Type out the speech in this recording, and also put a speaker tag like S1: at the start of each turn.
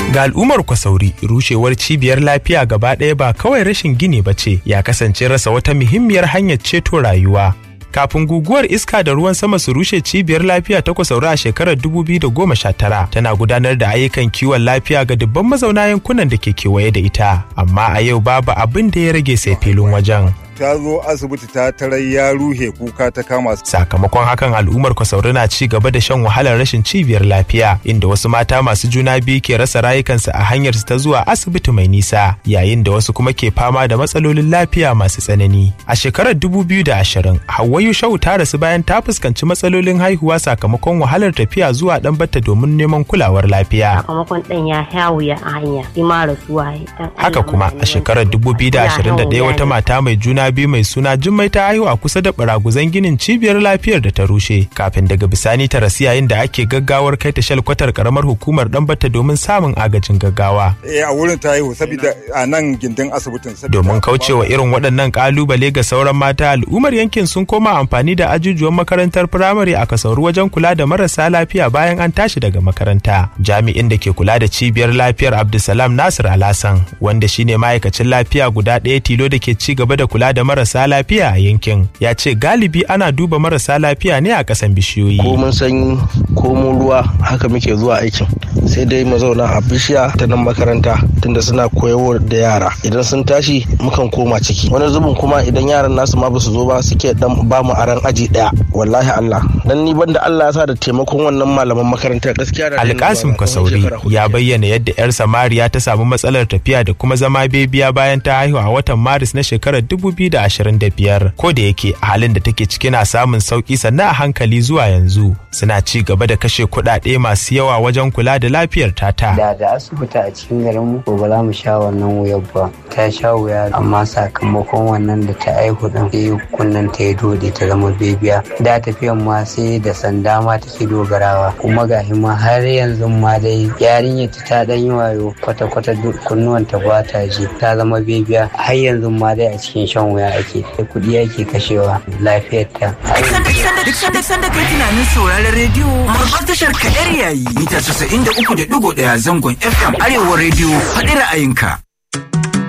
S1: Ga al'ummar Kwasauri rushewar cibiyar lafiya gaba ɗaya ba kawai rashin gini ba ce ya kasance rasa wata muhimmiyar hanyar ceto rayuwa. Kafin guguwar iska da ruwan sama su rushe cibiyar lafiya ta Kwasauri a shekarar 2019 tana gudanar da ayyukan kiwon lafiya ga dubban mazauna yankunan da ke kewaye da ita. Amma a yau babu abin da ya rage sai filin wajen.
S2: ta zo asibiti ta tarar ya ruhe kuka ta kama su.
S1: Sakamakon hakan al'ummar Kwasauri na ci gaba da shan wahalar rashin cibiyar lafiya inda wasu mata masu juna biyu ke rasa rayukansu a hanyar ta zuwa asibiti mai nisa yayin da wasu kuma ke fama da matsalolin lafiya masu tsanani. A shekarar 2020 Hawwayu Shau ta rasu bayan ta fuskanci matsalolin haihuwa sakamakon wahalar tafiya zuwa dan batta domin neman kulawar lafiya.
S3: Sakamakon ɗan ya hawuya a hanya, ima rasuwa.
S1: Haka kuma a shekarar 2021 wata mata mai juna biyu mai suna Jummai ta haihu a kusa da baraguzan ginin cibiyar lafiyar da ta rushe kafin daga bisani ta rasu yayin da ake gaggawar kai ta shalkwatar karamar hukumar Danbatta domin samun agajin gaggawa.
S2: Eh a wurin ta haihu saboda a nan gindin asibitin.
S1: Domin kaucewa irin waɗannan kalubale ga sauran mata al'ummar yankin sun koma amfani da ajujuwan makarantar firamare a kasauru wajen kula da marasa lafiya bayan an tashi daga makaranta. Jami'in da ke kula da cibiyar lafiyar Abdulsalam Nasir Alasan wanda shine ma'aikacin lafiya guda ɗaya tilo da ke ci gaba da kula da marasa lafiya a yankin ya ce galibi ana duba marasa lafiya ne a kasan bishiyoyi
S4: ko mun san ko mun ruwa haka muke zuwa aikin sai dai mu zauna a bishiya ta nan makaranta tunda suna koyarwa da yara idan sun tashi mukan koma ciki wani zubin kuma idan yaran nasu ma basu zo ba suke dan ba mu aran aji daya wallahi Allah dan ni banda Allah ya sa da taimakon wannan malaman makarantar gaskiya da
S1: Alkasim Kasauri ya bayyana yadda yar Samariya ta samu matsalar tafiya da kuma zama bebiya bayan ta haihu a watan Maris na shekarar 2025 ko da yake a halin da take ciki na samun sauki sannan a hankali zuwa yanzu suna ci gaba da kashe kuɗaɗe masu yawa wajen kula da lafiyar tata.
S5: Da da asibiti a cikin garin mu ba za mu sha wannan wuyar ba ta sha wuya amma sakamakon wannan da ta aihu din sai kunnen ta ya dode ta zama bebiya da tafiyan ma sai da sanda ma take dogarawa kuma ga ma har yanzu ma dai yarinya ta ta dan yi wayo kwata kwata kunnuwan ta ba ta ji ta zama bebiya har yanzu ma dai a cikin shan wuya ake kuɗi ake kashewa lafiyar ta.
S6: Duk sanda sanda kai tunanin sauraron rediyo babbar tashar kadar yayi mita 93.1 zangon FM Arewa rediyo faɗi ra'ayinka.